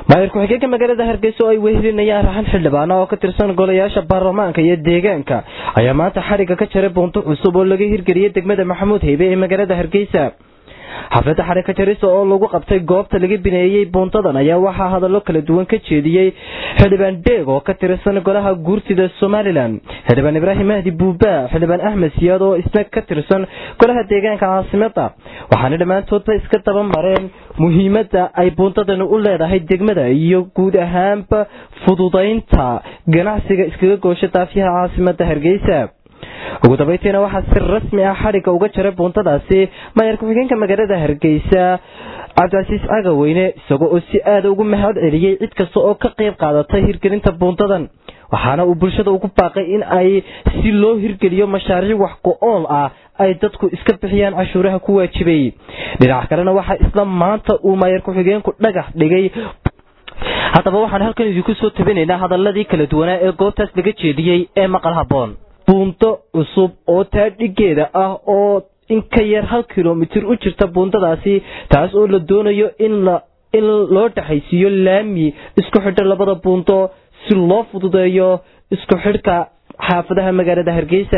maayir ku-xigeenka magaalada hargeysa oo ay wehelinayaan raxan xildhibaana oo ka tirsan golayaasha baarlamaanka iyo deegaanka ayaa maanta xadhigga ka jaray buunto cusub oo laga hirgeliyey degmada maxamuud heybe ee magaalada hargeysa xafladda xadhigka jarisa oo lagu qabtay goobta laga bineeyey buuntadan ayaa waxaa hadallo kala duwan ka jeediyey xildhibaan deeg oo ka tirsan golaha guurtida somalilan xildhibaan ibraahim mahdi buuba xildhibaan axmed siyaad oo isna ka tirsan golaha deegaanka caasimada waxaana dhammaantoodba iska daba mareen muhiimadda ay buuntadani u leedahay degmada iyo guud ahaanba fududaynta ganacsiga iskaga goosha daafyaha caasimada hargeysa ugu dambaytiina waxaa si rasmi ah xadhigga uga jaray buuntadaasi maayar ku-xigeenka magaalada hargeysa cabdicasiis cagaweyne isagoo oo si aada ugu mahad celiyey cid kasta oo ka qayb qaadatay hirgelinta buuntadan waxaana uu bulshada ugu baaqay in ay si loo hirgeliyo mashaariic wax go-ool ah ay dadku iska bixiyaan cashuuraha ku waajibay dhinaca kalena waxaa isla maanta uu maayar ku-xigeenku dhagax dhigay haddaba waxaan halkan idinku soo tabinaynaa hadaladii kala duwanaa ee goobtaas laga jeediyey ee maqal haboon buunto cusub oo taadhigeeda ah oo in ka yar hal kilomitir u jirta buuntadaasi taas oo la doonayo in in loo dhexaysiiyo laami isku xidha labada buunto si loo fududeeyo isku xidhka xaafadaha magaalada hargeysa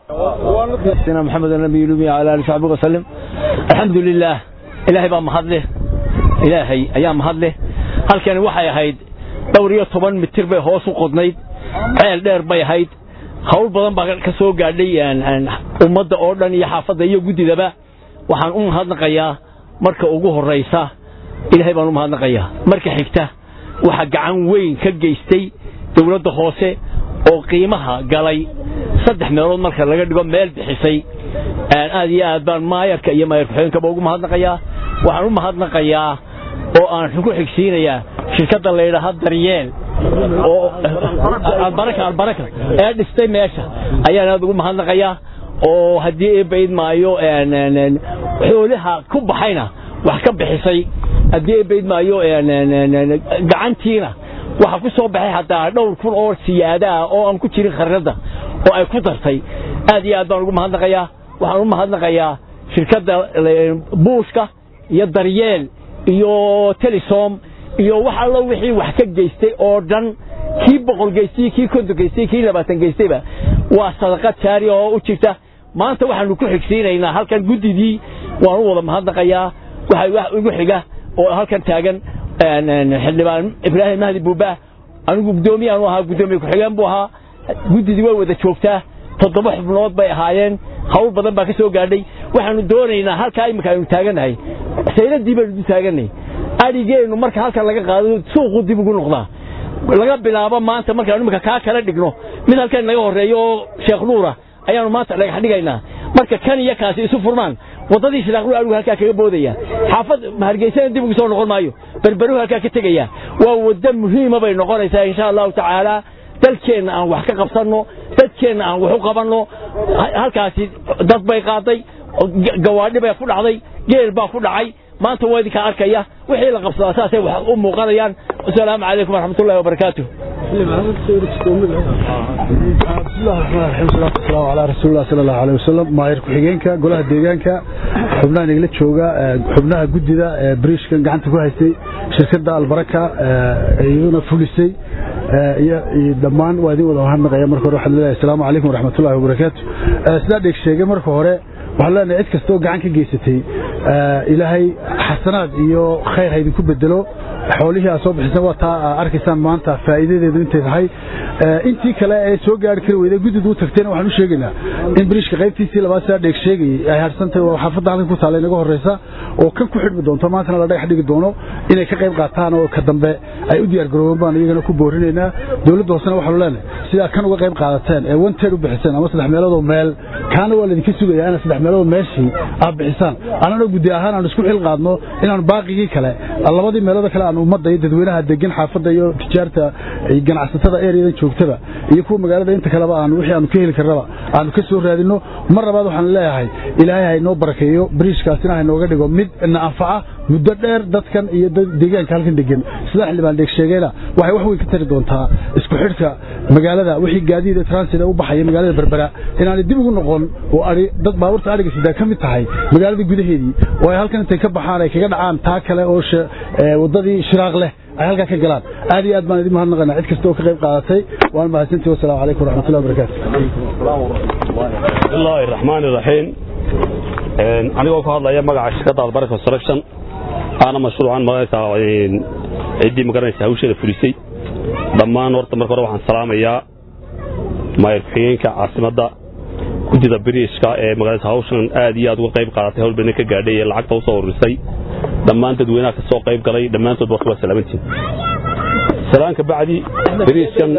محمد النبي الأمي على آله وصحبه وسلم الحمد لله إلهي بقى مهدله إلهي أيام مهدله هل كان وحي هيد دورية طبعا متر بي هوس وقضنيد عيال دير بي هيد hawl badan baa ka soo gaadhay ummadda oo dhan iyo xaafadda iyo guddidaba waxaan u mahadnaqayaa marka ugu horraysa ilaahay baan u mahadnaqayaa marka xigta waxaa gacan weyn ka geystay dowladda hoose oo qiimaha galay saddex meelood marka laga dhigo meel bixisay aad iyo aad baan maayarka iyo maayar ku-xigeenkaba ugu mahadnaqayaa waxaan u mahadnaqayaa oo aan ku xigsiinayaa shirkadda layidhaaha daryeel oo albaraka albaraka ee dhistay meesha ayaan aad ugu mahadnaqayaa oo haddii eebayd maayo xoolaha ku baxayna wax ka bixisay haddii eebayd maayo gacantiina waxa ku soo baxay haddaa dhowr kun oo siyaada ah oo aan ku jirin kharnada oo ay ku dartay aad iyo aad baan ugu mahadnaqayaa waxaan u mahadnaqayaa shirkadda buushka iyo daryeel iyo telesom iyo wax allo wixii wax ka geystay oo dhan kii boqol geystay kii konton geystay kii labaatan geystayba waa sadaqad jaari oo u jirta maanta waxaanu ku xigsiinaynaa halkan guddidii waan u wada mahadnaqayaa waxa wax igu xiga oo halkan taagan xildhibaan ibraahim mahdi buuba anigu guddoomiyaanu ahaa guddoomiye ku-xigeen buu ahaa guddidii way wada joogtaa toddoba xubnood bay ahaayeen hawl badan baa ka soo gaadhay waxaanu doonaynaa halkaa imika aynu taagannahay sayladii baynu du taagannahay adhigeennu marka halkan laga qaado suuqu dib ugu noqdaa laga bilaabo maanta markaanu imika kaa kala dhigno mid halkan naga horreeyo oo sheekh nuura ayaanu maanta dhagax dhigaynaa marka kan iyo kaasi isu furmaan waddadii sheekh nuur anigu halkaa kaga boodaya xaafad hargeysana dib ugu soo noqon maayo berberuhu halkaa ka tegaya waa waddo muhiima bay noqonaysaa insha allahu tacaala dalkeenna aan wax ka qabsanno dadkeenna aan wax u qabanno halkaasi dad bay qaaday gawaadhi bay ku dhacday geel baa ku dhacay maanta waa idinkaa arkaya wixii la qabsadaa saasay wax u muuqanayaan asalaamu calaykum waraxmat ullahi wabarakaatu ala rasuulillah sal allahu aleh wasalam maayir ku-xigeenka golaha deegaanka xubnaha nagala jooga xubnaha guddida bariishkan gacanta ku haystay shirkadda albaraka iyaduna fulisay iyo dhammaan waa idin wada mahadnaqaya marka hore waxaan leeyahay asalaamu calaykum waraxmatullahi wabarakaatu sidaa dheeg sheegay marka hore waxaan leenahay cid kastoo gacan ka geysatay ilaahay xasanaad iyo khayr ha idinku bedelo xoolihii aad soo bixisan waa taa aa arkaysaan maanta faa'iidadeedu intay tahay intii kale ee soo gaari kari weyday guddidu u tagtayna waxaan u sheegaynaa in biriishka qaybtiisii labaad sidaa dheeg sheegayay ay harsantahay waa xaafadda halkan ku taalla inaga horreysa oo kan ku xidhmi doonto maantana la dhagax dhigi doono inay ka qayb qaataan oo ka dambe ay u diyaar garoobeen baan iyagana ku boorinaynaa dowladda hoosena waxaanu leenahay sidaa kan uga qayb qaadateen ee wanteed u bixiseen ama saddex meeloodoo meel kaana waa laydinka sugayaa inaad saddex meeloodoo meeshii aad bixisaan annana guddi ahaan aanu isku xil qaadno inaanu baaqigii kale labadii meelooda kale aan ummadda iyo dadweynaha degan xaafadda iyo tijaarta iyo ganacsatada ereyadan joogtaba iyo kuwa magaalada inta kaleba aanu wixii aanu ka heli karnaba aanu ka soo raadinno mar labaad waxaan leeyahay ilaahay ha inoo barakeeyo bariishkaasina ha inooga dhigo mid na anfaca muddo dheer dadkan iyo deegaanka halkan degan sida xildhibaan dheeg sheegayna waxay wax weyn ka tari doontaa isku xidhka magaalada wixii gaadiida transit u baxaya magaalada berbera inaanay dib ugu noqon oo ari dad baabuurta ariga sidaa ka mid tahay magaalada gudaheedii oo ay halkan intay ka baxaan ay kaga dhacaan taa kale oo waddadii shiraaq leh ay halkaa ka galaan aad iyo aad baan idin mahadnaqaynaa cid kasta oo ka qayb qaadatay waan mahadsantihi wasalaamu calaykum waraxmatullahi wabarakaatu bismillaahi raxmaani raxiim anigoo ku hadlaya magaca shirkadda albarka construction aana mashruucan magaraysaa ciddii magaranaysa hawsheeda fulisay dhammaan horta marka hore waxaan salaamayaa maayar ku-xigeenka caasimadda guddida biriishka ee magaraysa hawshan aad iyo aad uga qayb qaadatay hawl badan ka gaadhay ee lacagta u soo ururisay dhammaan dadweynaha ka soo qayb galay dhammaantood warka waa salaamantiin salaanka bacdi biriiskan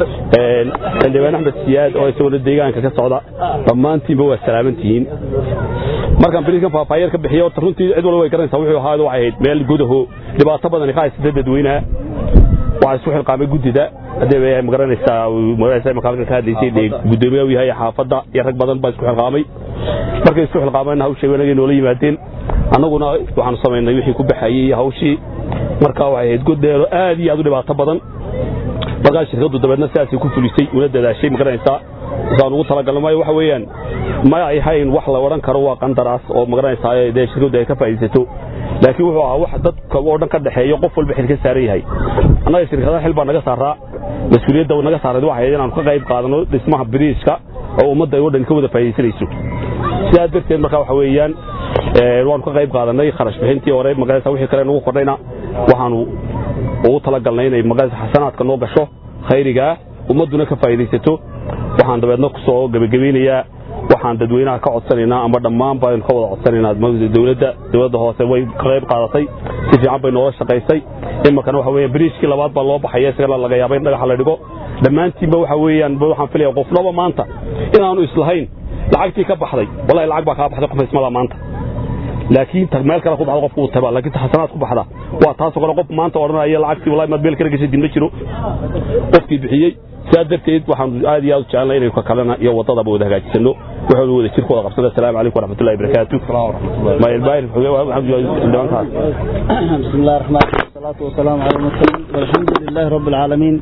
xildhibaan axmed siyaad oo isaguna deegaanka ka socda dhammaantiinba waa salaamantihiin markaan biriiskan faafaayeer ka bixiyo horta runtii cid walba way garanaysaa wuxuu ahaa waxay ahayd meel gudaho dhibaato badan ka haysata dadweynaha waxaa isku xilqaamay guddida haddee magaranaysaa magaranaysaa imaka halkan ka hadlaysay dee guddoomiyaha u yahay xaafadda iyo rag badan baa isku xilqaamay markay isku xilqaameenna hawshay wanagay noola yimaadeen annaguna waxaanu samaynay wixii ku baxayey hawshii markaa waxay ahayd goddheero aad iyo aad u dhibaato badan markaa shirkaddu dabeedna sidaasay ku fulisay una dadaashay magaranaysaa saan ugu talagalno maayo waxa weeyaan ma ay hayn wax la odhan karo waa qandaraas oo magaranaysaa dee shirkaddu ay ka faa'iidaysato laakiin wuxuu ahaa wax dadka oo dhan ka dhexeeyo qof walba xil ka saaran yahay annaga shirkadaha xil baa naga saaraa mas-uuliyadda naga saarayd waxay ahayd inaanu ka qayb qaadano dhismaha biriiska oo ummadda ay oo dhan ka wada faa'iidaysanayso sidaa darteed markaa waxa weeyaan waanu ka qayb qaadanay kharash bixintii hore magaraysa wixii kale nagu kordhayna waxaanu ugu talagalnay inay magaraysa xasanaadka noo gasho khayrigaa ummadduna ka faa'iidaysato waxaan dabeedna ku soo gebagabaynayaa waxaan dadweynaha ka codsanaynaa ama dhammaan baynu ka wada codsanaynaa dowladda dowladda hoose way ka qayb qaadatay si fiican bay noola shaqaysay iminkana waxa weeyaan biriishkii labaad baa loo baxaya isagana laga yaaba in dhagaxa la dhigo dhammaantiinba waxa weeyaan waxaan filaya qofnaba maanta inaanu islahayn lacagtii ka baxday wallahi lacag baa kaa baxday qof ismada maanta laakiin meel kale ku baxda qofku uu taba laakiin xasanaad ku baxda waa taasoo kale qof maanta odhanaya lacagtii wallahi maad meel kale gashay din ma jiro qofkii bixiyey sidaa darteed waxaan aad iyo aad u jecelnay inaynu ka kalena iyo waddadaba wada hagaajisano waxaanu wada jirku wada qabsana asalaamu calaykum waraxmatullahi wabarakaatu بسم الله الرحمن الرحيم والصلاة والسلام على المرسلين والحمد لله رب العالمين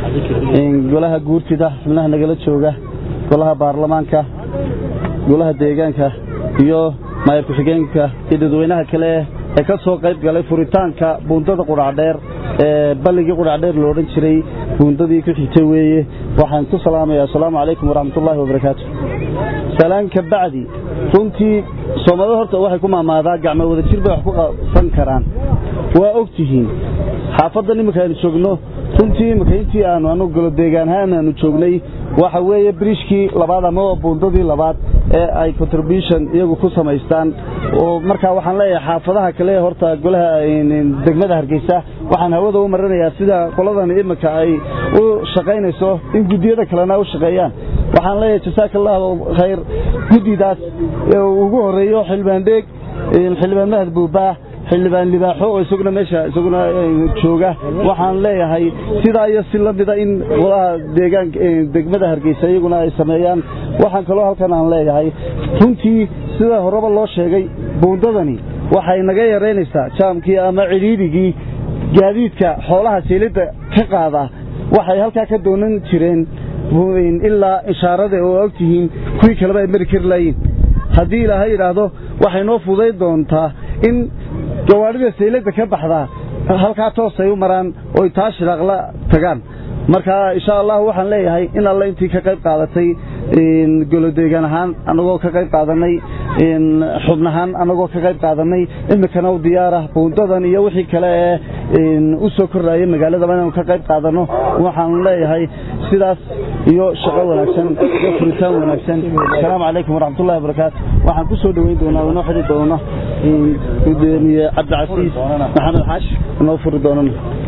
golaha guurtida xubnaha nagala jooga golaha baarlamaanka golaha deegaanka iyo maayar ku-xigeenka iyo dadweynaha kale ee ka soo qayb galay furitaanka buundada qudhacdheer ee balligii qudhacdheer lo odhan jiray buundadii ku xigtay weeye waxaan ku salaamayaa asalaamu calaykum waraxmatullaahi wabarakaatu salaan ka bacdi runtii soomaalida horta waxay ku maamaadaa gacmo wada jir bay wax ku qabsan karaan waa og tihiin xaafaddan iminka aynu joogno runtii iminka intii aanu anu golo deegaanahaan aanu joognay waxa weeye biriishkii labaad ama buundadii labaad ee ay contribution iyagu ku samaystaan oo markaa waxaan leeyahay xaafadaha kale horta golaha degmada hargeysa waxaan hawada u marinayaa sida qoladan iminka ay u shaqaynayso in guddiyada kalena u shaqeeyaan waxaan leeyahay jasaaka allahu khayr guddidaas ugu horeeyo xildhibaan dheeg xildhibaan mahad buubaa xildhibaan libaaxo oo isaguna meesha isaguna jooga waxaan leeyahay sidaa iyo si lamida in golaha deegaanka degmada hargeysa iyaguna ay sameeyaan waxaan kaloo halkan aan leeyahay runtii sida horeba loo sheegay buundadani waxay naga yaraynaysaa jaamkii ama cidhiidhigii gaadiidka xoolaha seelidda ka qaada waxay halkaa ka doonan jireen ilaa ishaarada oo ogtihiin kuwii kaleba ay mari kari laayiin haddii ilaahay yidhaahdo waxay noo fuday doontaa in gawaadhida sayladda ka baxdaa halkaa toosay u maraan oy taa shiraaqla tagaan marka insha allah waxaan leeyahay in alle intii ka qayb qaadatay golodeegaan ahaan anagoo ka qayb qaadanay xubnahaan anagoo ka qayb qaadanay imikana u diyaara buundadan iyo wixii kale ee u soo korraayay magaaladaba inaanu ka qayb qaadanno waxaan leeyahay sidaas iyo shaqo wanaagsan iyo furitaan wanaagsan asalaamu calaykum waraxmatullahi wabarakaatu waxaan ku soo dhoweyn doonaa inoo xidhi doona gudoomiye cabdicasiis maxamed xaash inoo furi doonana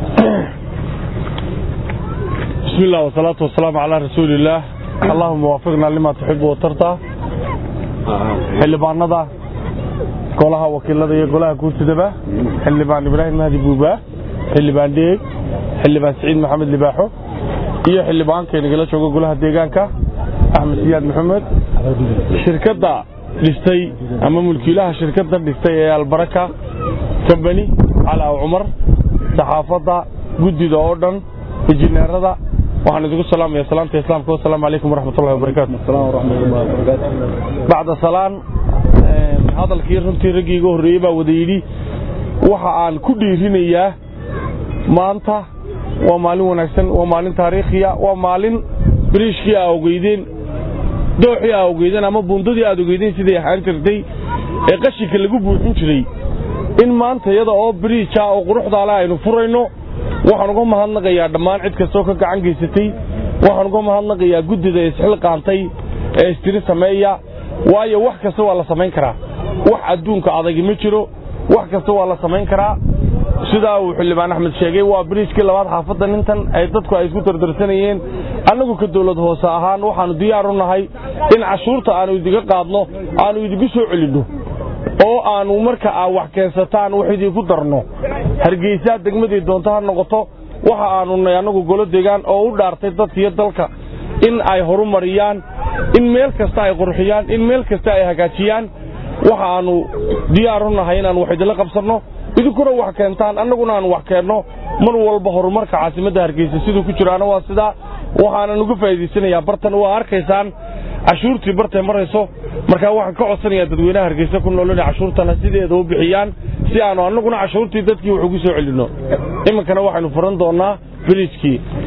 بسم الله والصلاة والسلام على رسول الله اللهم وفقنا لما تحب وترضى xildhibaanada golaha wakiilada iyo golaha guurtidaba xildhibaan ibraahim mahdi buuba xildhibaan dheeg xildhibaan siciid maxamed libaaxo iyo xildhibaankaynagala jooga golaha deegaanka axmed siyaad maxamed shirkadda dhistay ama mulkiilaha shirkadda dhistay ee albaraka kambani calaa cumar saxaafadda guddida oo dhan injineerada waxaan idinku salaamaya salaamta islaamka wasalaamu calaykum waraxmatullahi wabarakaatu bacda salaan hadalkii runtii raggii iga horreeyey baa wada yidhi waxa aan ku dhiirinayaa maanta waa maalin wanaagsan waa maalin taariikhiya waa maalin biriishkii aa ogeydeen dooxii aa ogeydeen ama buundadii aad ogeydeen siday ahaan jirtay ee qashinka lagu buuxin jiray in maanta iyada oo biriija oo quruxdaale aynu furayno waxaan uga mahadnaqayaa dhammaan cid kastoo ka gacan geysatay waxaan uga mahadnaqayaa guddida isxilqaantay ee istiri sameeya waayo wax kasta waa la samayn karaa wax adduunka adagi ma jiro wax kasta waa la samayn karaa sidaa uu xildhibaan axmed sheegay waa biriijkii labaad xaafadda nintan ay dadku ay isku dardarsanayeen annagu ka dawlad hoose ahaan waxaannu diyaar u nahay in cashuurta aannu idiga qaadno aannu idigu soo celinno oo aannu marka aa wax keensataan wax idinku darno hargeysaa degmadii doonto ha noqoto waxa aannu nay annagu golo degaan oo u dhaartay dadka iyo dalka in ay horumariyaan in meel kasta ay qurxiyaan in meel kasta ay hagaajiyaan waxa aannu diyaar u nahay inaannu wax idinla qabsanno idinkuna wax keentaan annaguna aan wax keenno mar walba horumarka caasimadda hargeysa siduu ku jiraana waa sidaa waxaanan uga faa'iidaysanayaa bartan waa arkaysaan cashuurtii bartay marayso markaa waxaan ka codsanayaa dadweynaha hargeysa ku nool inay cashuurtana sideeda u bixiyaan si aannu annaguna cashuurtii dadkii wax ugu soo celinno iminkana waxaynu furan doonnaa biriijkii